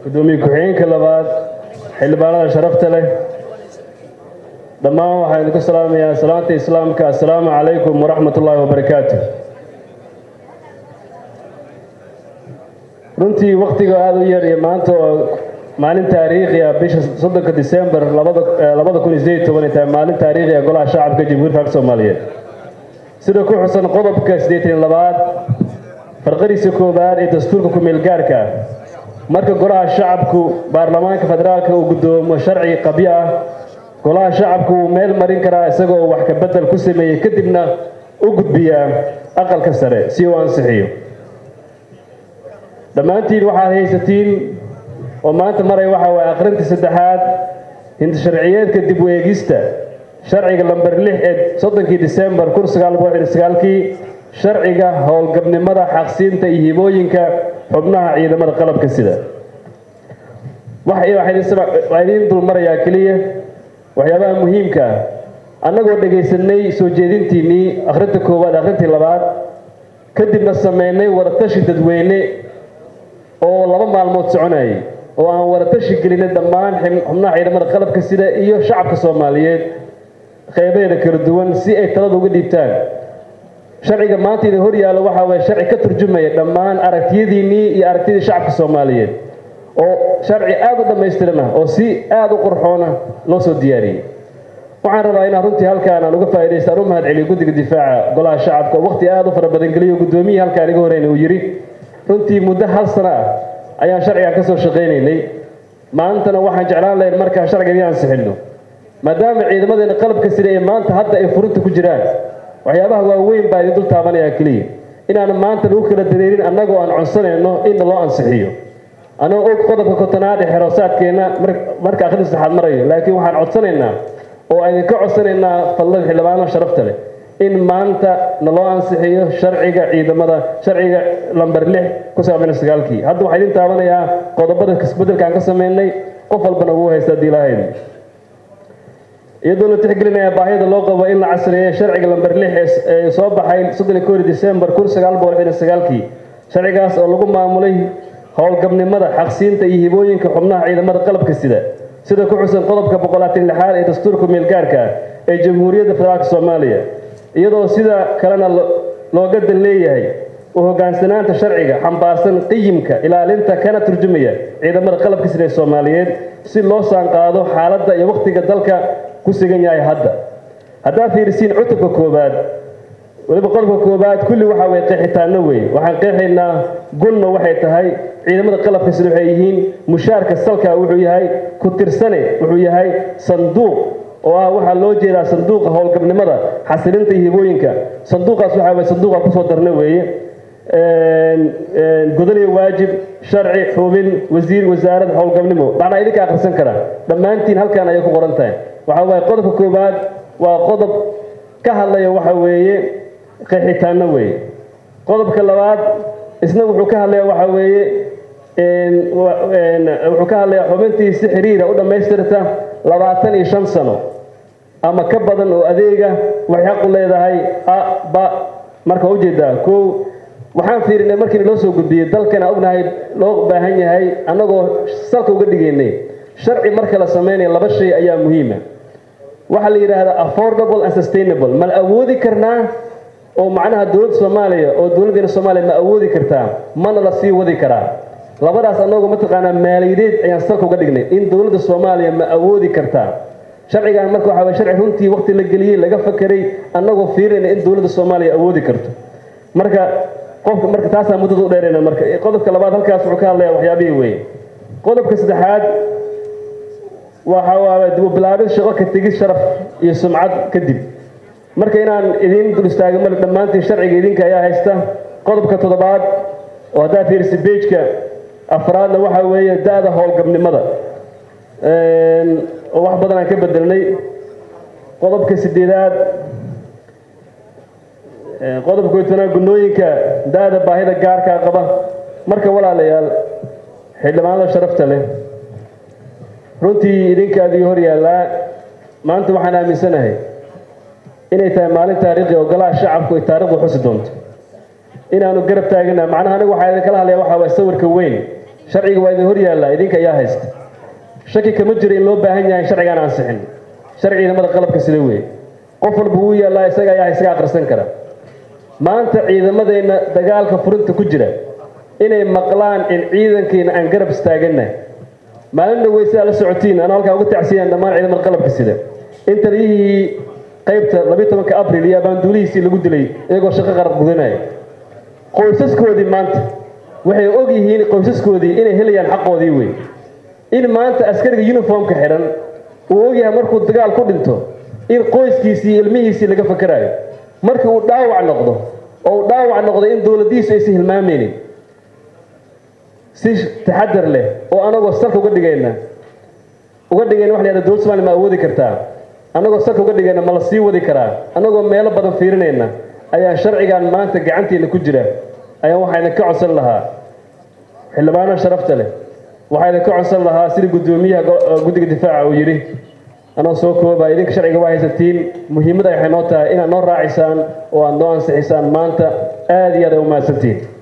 gudoomiye ku-xigeenka labaad xildhibaanada sharafta leh dhammaan waxaan idinku salaamayaa salaanta islaamka assalaamu calaykum waraxmat ullaahi wabarakaatu runtii wakhtiga aada u yar iyo maanta oo maalin taariikhi ah bisha soddonka disembar labada kun iyo sideed iyo toban ay tahay maalin taariikhi ah golaha shacabka jamhuuriyadda faalka soomaaliyeed sida ku xusan qodobka siddeetan iyo labaad farqadiisa koowaad ee dastuurka ku-meel gaarka ah marka golaha shacabku baarlamaanka federaalka uu guddoomo sharci qabyo ah golaha shacabku wuu meel marin karaa isagoo wax ka bedel ku sameeyey kadibna u gudbiyaa aqalka sare si uu ansixiyo dhammaantiin waxaad haysatiin oo maanta maray waxa waye akhrintii saddexaad hinti sharciyeedka dib u eegista sharciga lamber lix ee soddonkii disembar kun sagaal boqol iyo sagaalkii sharciga howlgabnimada xaqsiinta iyo hibooyinka xubnaha ciidamada qalabka sida waxaa idiin dulmarayaa keliya waxyaabaha muhiimka ah annagoo dhegaysanay soo jeedintiinnii akhrinta koowaad akhrintii labaad kadibna sameynay waratashi dadweyne oo laba maalmood soconayay oo aan waratashi gelinay dhammaan xubnaha ciidamada qalabka sida iyo shacabka soomaaliyeed qeybaheeda kala duwan si ay talada uga dhiibtaan sharciga maanta idin hor yaallo waxaa waye sharci ka turjumaya dhammaan aragtiyadiinnii iyo aragtiyadii shacabka soomaaliyeed oo sharci aada u dhammaystiran ah oo si aada u qurxoona loo soo diyaariyey waxaan rabaa inaan runtii halkaan aan uga faa'iidaysta aan u mahad celiyo guddiga difaaca golaha shacabka waqti aada u fara badan geliyo guddoomiyihii halkaan iga horeyna uu yidhi runtii muddo hal sano ah ayaan sharcigan ka soo shaqaynaynay maantana waxaan jeclaan lahayn markaan sharciga idin ansixinno maadaama ciidamadeena qalabka sida ee maanta hadda ay furinta ku jiraan waxyaabaha waaweyn baa idin dul taabanayaa keliya inaan maanta lagu kala dareerin annagoo aan codsanayno in loo ansixiyo anagoo og qodobka kotonaad ee xeroosaadkeenna marka akhrinta saxaad marayo laakiin waxaan codsanaynaa oo aan idinka codsanaynaa fadlada xildhibaano sharafta leh in maanta naloo ansixiyo sharciga ciidamada sharciga lamber lix ku saabsan sagaalkii hadda waxaa idin taabanayaa qodobada isbedelkaan ka sameynay qof walbana ugu haysta haddii ilaahayda iyadoo la tixgelinaya baahida loo qabo in la casriyeeyo sharciga lamber lix ee soo baxay soddon iyo koori disembar kun sagaal boqol iyo sagaalkii sharcigaas oo lagu maamulay howlgabnimada xaqsiinta iyo hibooyinka xubnaha ciidamada qalabka sida sida ku xusan qodobka boqolaatan lixaad ee dastuurka meelgaarka ah ee jamhuuriyadda federaalka soomaaliya iyadoo sida kalena looga dan leeyahay u hogaansanaanta sharciga xambaarsan qiyimka ilaalinta kana turjumaya ciidamada qalabka sida ee soomaaliyeed si loo saanqaado xaaladda iyo wakhtiga dalka ku sugan yahay hadda haddaad fiirisiin cutubka koowaad weliba qodobka koowaad kulli waxaa way qeexitaano wey waxaan qeexaynaa gunna waxay tahay ciidamada qalabka sida waxay yihiin mushaarka salka wuxuu yahay ku tirsane wuxuu yahay sanduuq oo ah waxaa loo jeedaa sanduuqa howlgabnimada xasilinta iyo hibooyinka sanduuqaas waxaa way sanduuqa kusoo darna weeye godaniyo waajib sharci xubin wasiir wasaarad howlgabnimo macnaa idinka akhrisan kara dhammaantiin halkan ayay ku qoran tahay waxaa waaye qodobka koowaad waa qodob ka hadlaya waxa weeye qeexitaano weeye qodobka labaad isna wuxuu ka hadlaya waxa weeye wuxuu ka hadlayaa xubintii si xiriira u dhammaystirta labaatan iyo shan sano ama ka badan oo adeega waxay xaq u leedahay a ba marka ujeedaa kow waxaan fiirinay markiina loo soo gudbiyey dalkana ognahay loo baahan yahay annagoo salka uga dhigaynay sharci marka la samaynayo laba shay ayaa muhiima waxaa la yidhaahdaa affordable and sustainable ma la awoodi karnaa oo macnaha dowladda soomaaliya oo dowladdeena soomaaliya ma awoodi kartaa mana la sii wadi karaa labadaas annagoo mataqaanaa maaliyadeed ayaan salka uga dhignay in dowladda soomaaliya ma awoodi kartaa sharcigan marka waxaa waye sharci runtii waqti la geliyey laga fakeray annagoo fiirinayna in dowladda soomaaliya awoodi karto marka qofka marka taasaa muddada u dheerayna marka qodobka labaad halkaas wuxuu ka hadlayaa waxyaabihii weeye qodobka saddexaad waxa waaye dib u bilaabid shaqo ka tegid sharaf iyo sumcad kadib marka inaan idiin dul istaago male dhammaantiin sharciga idinka ayaa haysta qodobka toddobaad oo haddaa fiirisa beejka afraadna waxaa weeye da-da howlgabnimada oo wax badan aan ka bedelnay qodobka sideedaad qodobka koytanaad gunooyinka da-da baahida gaarkaa qaba marka walaalayaal xildhibaanada sharafta leh runtii idinkaadii hor yaallaa maanta waxaan aaminsanahay inay tahay maalin taariikhi oo golaha shacabku ay taarikhdu xusi doonto inaanu garab taagana macnaha anigu waxaa idinkala hadlaya waxaa waay sawirka weyn sharciga waa idin hor yaallaa idinka ayaa haysta shaki kama jiro in loo baahan yahay sharcigaan ansixin sharci ciidamada qalabka sida weeye qof walba wuu yaallaa isaga ayaa isaga akhrisan kara maanta ciidamadeenna dagaalka furinta ku jira inay maqlaan in ciidankeena aan garab istaagannahay maalin dhawey sidaa la socotiin anaa halkaa uga tacsiyaan dhammaan ciidamada qalabka sida in taliyihii qaybta labiyi tobanka abril iyo abaanduulihiisii lagu dilay iyagoo shaqo qarab gudanaya qoysaskoodii maanta waxay og yihiin qoysaskoodii inay helayaan xaqoodii wey in maanta askariga uniformka xidhan uu ogyahay markuu dagaal ku dhinto in qoyskiisii iyo ilmihiisii laga fakarayo markii uu dhaawac noqdo oo uu dhaawac noqdo in dowladdiisu aysan hilmaameynin si taxadar leh oo anagoo salka uga dhigayna uga dhigayna waxa la yidhahda dowlad somalia ma awoodi kartaa annagoo salka uga dhigayna ma la sii wadi karaa annagoo meelo badan fiirinayna ayaa sharcigan maanta gacanteena ku jira ayaa waxaa idinka codsan lahaa xildhibaano sharafta leh waxaa idinka codsan lahaa sida guddoomiyaha guddiga difaaca uu yidhi anoo soo kooba idinka sharciga waa haysatiin muhiimadda waxay noo tahay inaad noo raacisaan oo aad noo ansixisaan maanta aada iyo aad ay u mahadsantiin